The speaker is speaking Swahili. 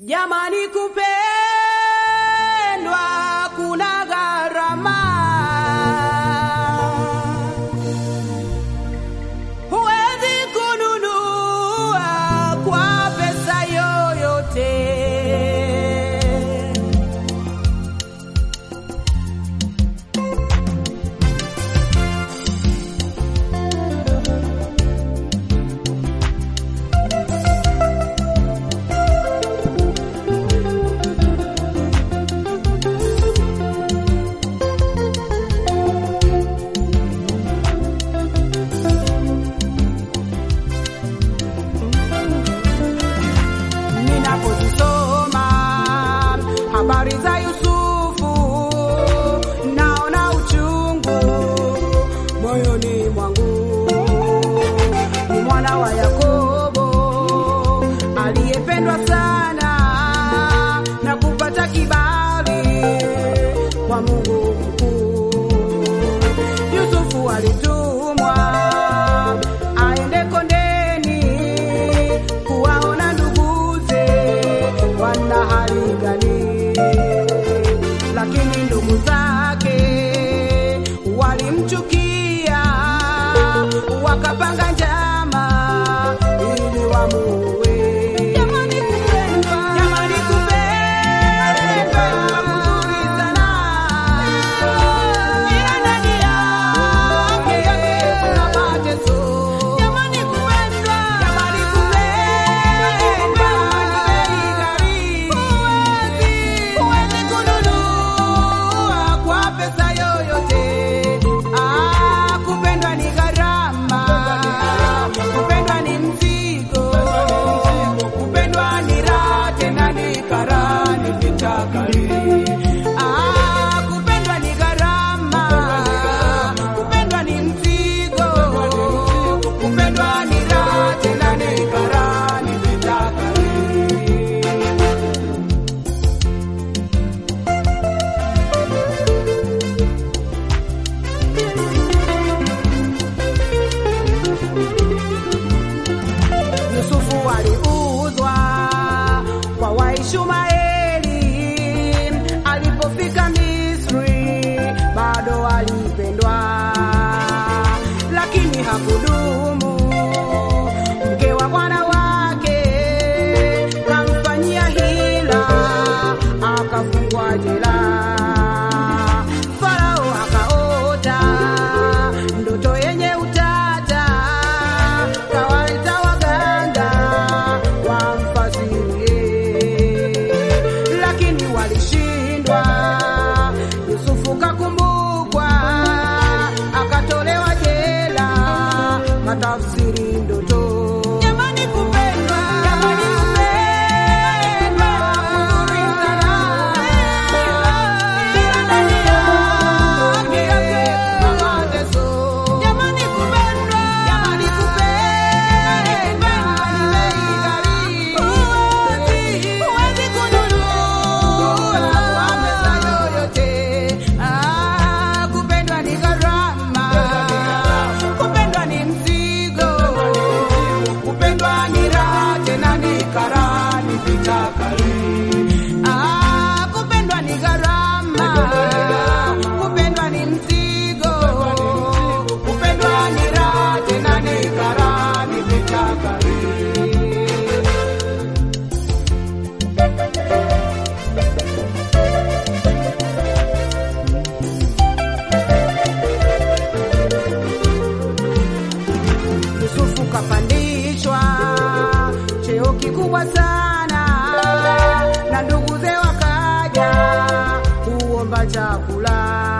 Jamani, kupendwa kuna gharama, huwezi kununua kwa pesa yoyote. Ninapozisoma habari za Yusufu, naona uchungu moyoni mwangu. Ni mwana wa Yakobo aliyependwa sana na kupata kibali kwa Mungu mkuu. Yusufu alitumwa aende kondeni kuwaona nduguze wana hali gani, lakini ndugu zake walimchukia, wakapanga njama ili wamuue. Jamani kupendwa, jamani kupendwa, kuzuri sana, ila ndani yake kuna mateso. Jamani kupendwa, jamani kupendwa, ni bei ghali. Huwezi, huwezi kununua kwa pesa yoyote. Ah, kupendwa ni gharama, kupendwa ni mzigo, kupendwa ni raha, tena ni kara, ni vita kali. Ah, kupendwa ni gharama, kupendwa ni mzigo, kupendwa ni raha, tena ni kara, ni vita kali. Yusufu aliuzwa kwa Waishumaeli. Alipofika Misri bado alipendwa, lakini hakudumu. Mke wa bwana wake kamfanyia hila, akafungwa jela. Farao akaota ndoto yenye utata, kawaita waganga wamfasirie, lakini walishindwa. Yusufu kakumbukwa, akatolewa jela, katafsiri ndoto. Jamani kupendwa, jamani kupendwa, kuzuri sana. Ila ndani yake kuna mateso. Jamani kupendwa, jamani kupendwa, ni bei ghali. Huwezi, huwezi kununua kwa pesa yoyote. Ah, kupendwa ni gharama, kupendwa ni mzigo, kupendwa ni raha, tena ni kara, ni vita kali. Ah, kupendwa ni gharama, kupendwa ni mzigo, kupendwa ni raha, tena ni kara, ni vita kali. Yusufu kapandishwa cheo kikubwa sana, na nduguze wakaja kuomba chakula.